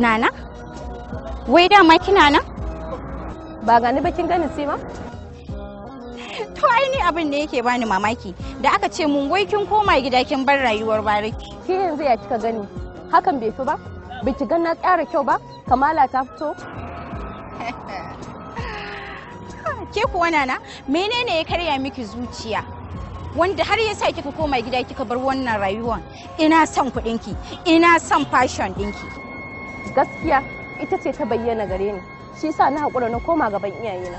Nana? Wai dama kina nan? Ba gani bakin gani sai ma? To ai ni abin da yake bani mamaki da aka ce mun wai kin koma gida kin bar rayuwar bariki. Ke yanzu ya kika gani? Hakan bai fi ba? Biki gan na ƙara kyau ba? Kamala ta fito? Ke kuwa nana menene ya karya miki zuciya? Wanda har ya sa kika koma gida kika bar wannan rayuwan ina son kuɗinki ina son fashion ɗinki. Gaskiya ita ce ta bayyana gare ni. Shi yasa na haƙura na koma gaban iyayena.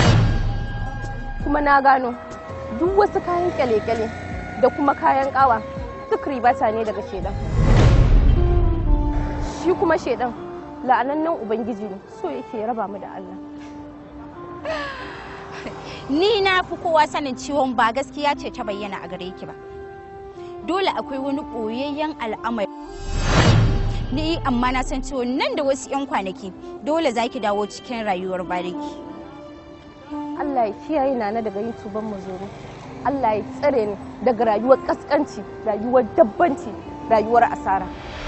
Kuma na gano duk wasu kayan kyale-kyale da kuma kayan ƙawa duk ribata ne daga shedan. Shi kuma shedan la'anannen Ubangiji ne so yake raba mu da Allah. Ni na fi kowa sanin ciwon ba gaskiya ce ta bayyana a gare ki ba. Dole akwai wani ɓoyayyen al'amari. Ni amma na san ciwon nan da wasu 'yan kwanaki dole za ki dawo cikin rayuwar bariki. Allah ya kiyaye nana daga yin tuban mazuru. Allah ya tsare ni daga rayuwar kaskanci, rayuwar dabbanci, rayuwar asara.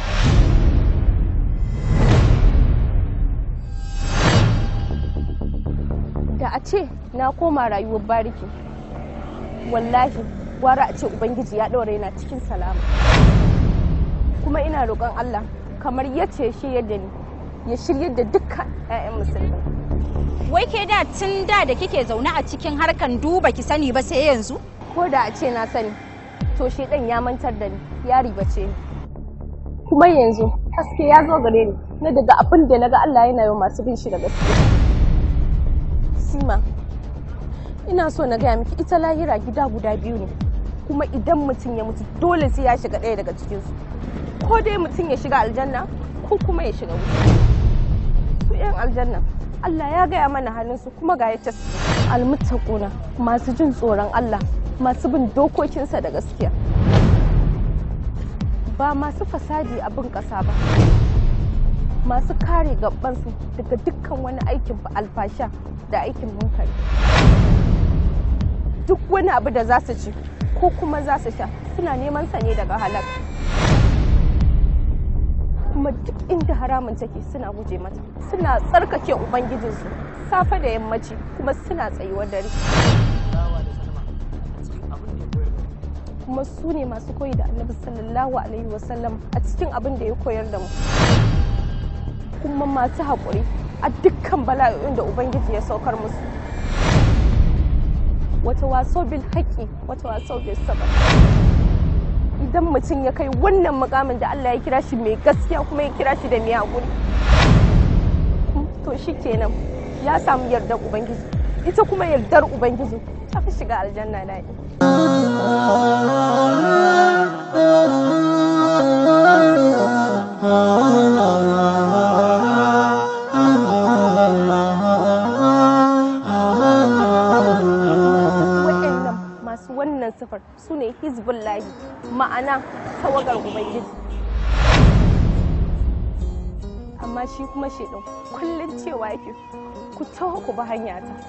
Da a ce na koma rayuwar bariki, wallahi gwara a ce Ubangiji ya ɗaure na cikin salama. Kuma ina roƙon Allah kamar yace ya shiryar da ni, ya shiryar da dukkan 'ya'yan musulmi. Wai ke da tun da da kike zaune a cikin harkan duba ki sani ba sai yanzu? ko da a ce na sani to shedan ya mantar da ni ya ribace ni kuma yanzu haske ya zo gare ni na daga abin da naga Allah yana yi masu bin shi da gaske sima ina so na gaya miki ita lahira gida guda biyu ne kuma idan mutum ya mutu dole sai ya shiga ɗaya daga cikinsu ko dai mutum ya shiga aljanna ko kuma ya shiga wuta su 'yan aljanna Allah ya gaya mana halinsu kuma ga yace su almuttaquna masu jin tsoron Allah masu bin dokokinsa da gaskiya ba masu fasadi a bin ƙasa ba masu kare gabansu daga dukkan wani aikin alfasha da aikin munkari duk wani abu da za su ci ko kuma za su sha suna neman sa ne daga halak kuma duk inda haramun take suna guje mata suna tsarkake ubangijinsu safe da yammaci kuma suna tsayuwar dare kuma su ne masu koyi da annabi sallallahu alaihi wasallam a cikin abin da ya koyar da mu kuma masu haƙuri a dukkan bala'o'in da ubangiji ya saukar musu wata waso bil haƙi wata waso bil sabar idan mutum ya kai wannan mukamin da Allah ya kira shi mai gaskiya kuma ya kira shi da mai haƙuri to shi kenan ya samu yardar ubangiji ita kuma yardar ubangiji ta fi shiga aljanna na waɗannan masu wannan sifar su ne hizbullahi ma'ana tawagar ubangiji amma shi kuma shaidan kullum cewa yake ku taho ku bi hanya ta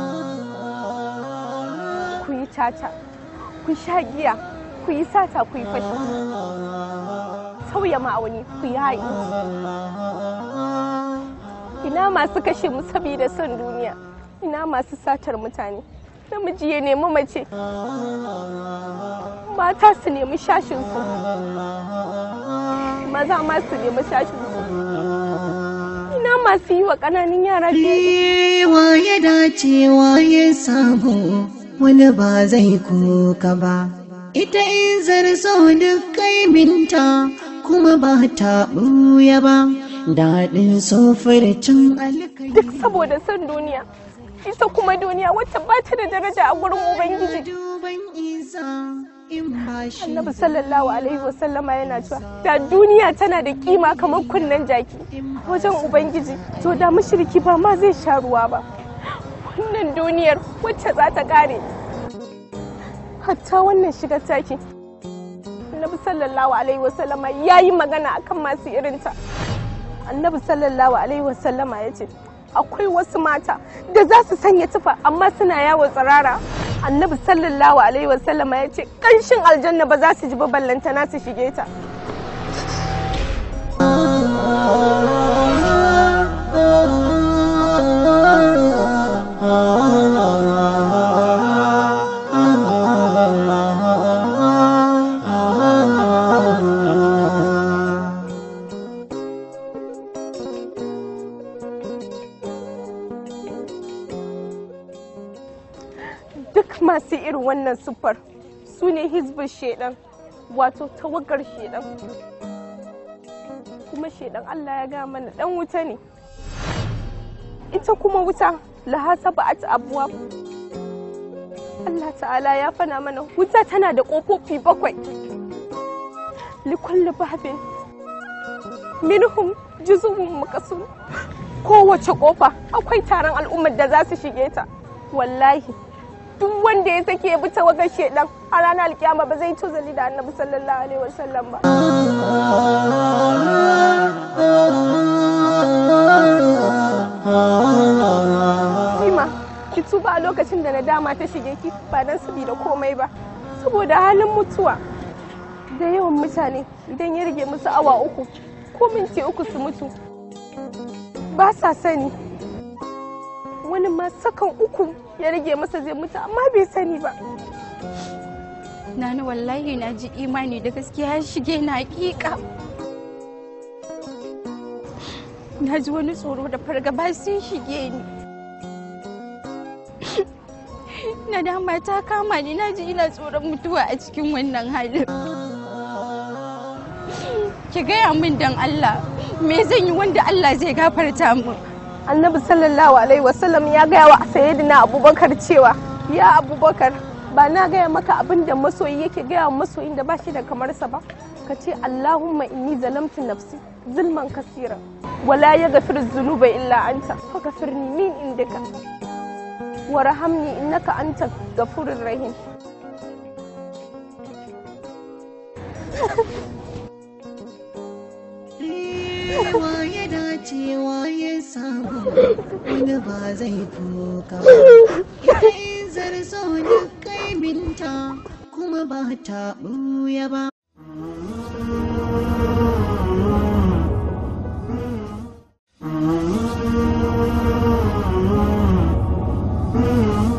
ku yi caca ku sha giya ku yi sata ku yi fashi sauya ma'auni ku yi haƙi ina masu kashe mu saboda son duniya ina masu satar mutane namiji ya nemi mace mata su nemi shashinsu maza ma su nemi shashinsu ina masu yi wa ƙananan yara Wa ya dace wa ya samu wani ba zai kuka ba. Ita in zarzo duk kaiminta kuma ba ta ɓuya ba. Daɗin sofircin alkai. duk saboda son duniya ita kuma duniya wacce ba ta da daraja a gurin ubangiji Duban isa in ba shi. annabi sallallahu alaihi wasallama yana cewa da duniya tana da kima kamar kunnen jaki wajen ubangiji to da mushriki ba ma zai sha ruwa ba wannan duniyar wacce za ta kare hatta wannan shigar taki annabi sallallahu alaihi wasallama ya yi magana akan masu irinta annabi sallallahu alaihi wasallama ya ce akwai wasu mata da za su sanya tufa amma suna yawo tsirara annabi sallallahu alaihi wasallama ya ce kanshin aljanna ba za su ji ba ballantana su shige ta duk masu irin wannan siffar su ne hizbin shedan wato tawagar shedan kuma shedan Allah ya ga mana dan wuta ne ita kuma wuta lahasa ba'at abuwa Allah ta'ala ya fana mana wuta tana da ƙofofi bakwai likulli babin minhum juzubun makasun kowace ƙofa akwai taron al'ummar da za su shige ta wallahi duk wanda ya sake ya bi tawagar shedan a ranar alkiyama ba zai tozali da annabi sallallahu alaihi wasallam ba Kima, ki tuba a lokacin da nadama ta shige ki ba dan da komai ba. Saboda halin mutuwa da yawan mutane idan ya rage musu awa uku ko minti uku su mutu ba sa sani. Wani ma sakan uku ya rage masa zai mutu amma bai sani ba. Nana wallahi na ji imani da gaskiya ya shige na hakika. Na ji wani tsoro da fargaba sun shige ni. Nadama ta kama ni na ji ina tsoron mutuwa a cikin wannan halin. Ki gaya min dan Allah, me zan yi wanda Allah zai gafarta mu? Annabi sallallahu alaihi wasallam ya gaya wa sayyidina Abubakar cewa ya Abubakar ba na gaya maka abin da masoyi yake gaya wa masoyin da ba shi da kamarsa ba ka ce Allahumma inni zalamtu nafsi zulman kasira wala yaghfiru dhunuba illa anta faghfirni min indaka warhamni innaka anta ghafurur rahim waye dacewa ya samu wani ba zai kuka ba ita in zarzo da kaiminta kuma ba ta ɓuya ba Mm-hmm.